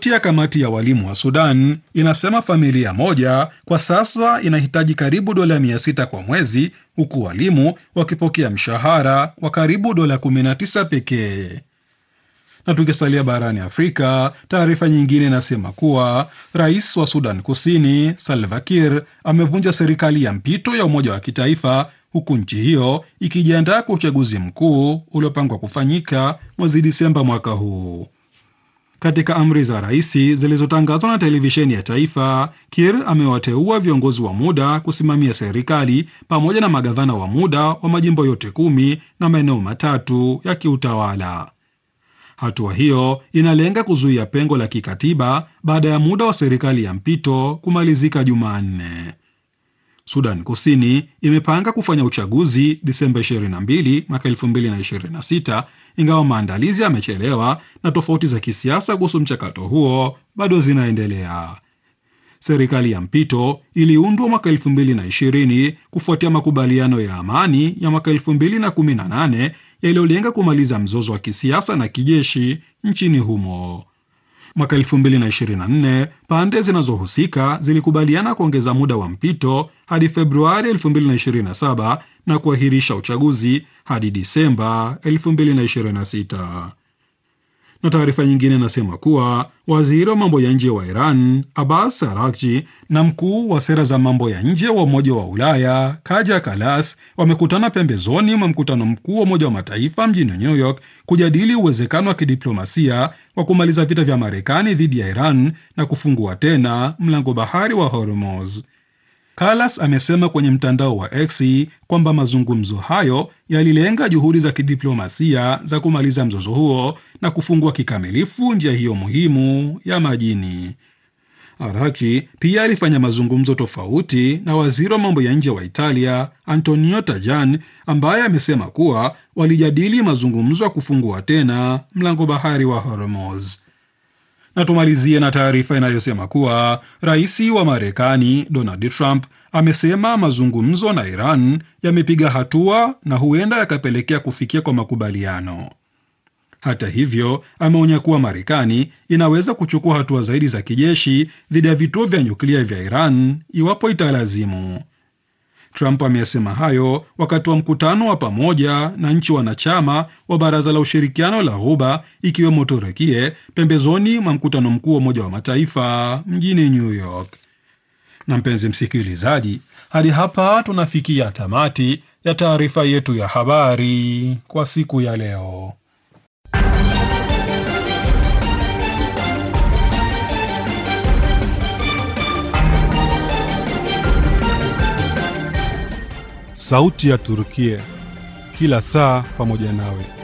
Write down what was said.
Ripoti ya kamati ya walimu wa Sudan inasema familia moja kwa sasa inahitaji karibu dola 600 kwa mwezi, huku walimu wakipokea mshahara wa karibu dola 19 pekee. Na tukisalia barani Afrika, taarifa nyingine inasema kuwa rais wa Sudan Kusini Salva Kiir amevunja serikali ya mpito ya umoja wa kitaifa huku nchi hiyo ikijiandaa kwa uchaguzi mkuu uliopangwa kufanyika mwezi Disemba mwaka huu. Katika amri za rais zilizotangazwa na televisheni ya taifa, Kiir amewateua viongozi wa muda kusimamia serikali pamoja na magavana wa muda wa majimbo yote kumi na maeneo matatu ya kiutawala. Hatua hiyo inalenga kuzuia pengo la kikatiba baada ya muda wa serikali ya mpito kumalizika Jumanne. Sudan Kusini imepanga kufanya uchaguzi Disemba 22 mwaka 2026 ingawa maandalizi yamechelewa na tofauti za kisiasa kuhusu mchakato huo bado zinaendelea. Serikali ya mpito iliundwa mwaka 2020 kufuatia makubaliano ya amani ya mwaka 2018 yaliyolenga kumaliza mzozo wa kisiasa na kijeshi nchini humo. Mwaka 2024 pande zinazohusika zilikubaliana kuongeza muda wa mpito hadi Februari 2027 na kuahirisha uchaguzi hadi Disemba 2026. Na taarifa nyingine inasema kuwa waziri wa mambo ya nje wa Iran Abbas Araghchi na mkuu wa sera za mambo ya nje wa Umoja wa Ulaya Kaja Kallas wamekutana pembezoni mwa mkutano mkuu wa Umoja wa Mataifa mjini New York kujadili uwezekano wa kidiplomasia wa kumaliza vita vya Marekani dhidi ya Iran na kufungua tena mlango bahari wa Hormuz. Kallas amesema kwenye mtandao wa X kwamba mazungumzo hayo yalilenga juhudi za kidiplomasia za kumaliza mzozo huo na kufungua kikamilifu njia hiyo muhimu ya majini. Araki pia alifanya mazungumzo tofauti na waziri wa mambo ya nje wa Italia Antonio Tajani, ambaye amesema kuwa walijadili mazungumzo ya kufungua tena mlango bahari wa Hormuz. Na tumalizie na taarifa inayosema kuwa rais wa Marekani Donald Trump amesema mazungumzo na Iran yamepiga hatua na huenda yakapelekea kufikia kwa makubaliano. Hata hivyo, ameonya kuwa Marekani inaweza kuchukua hatua zaidi za kijeshi dhidi ya vituo vya nyuklia vya Iran iwapo italazimu. Trump amesema hayo wakati wa mkutano wa pamoja na nchi wanachama wa Baraza la Ushirikiano la Ghuba ikiwemo Turukie pembezoni mwa mkutano mkuu wa Umoja wa Mataifa mjini New York. Na mpenzi msikilizaji, hadi hapa tunafikia tamati ya taarifa yetu ya habari kwa siku ya leo. Sauti ya Turukia, kila saa pamoja nawe.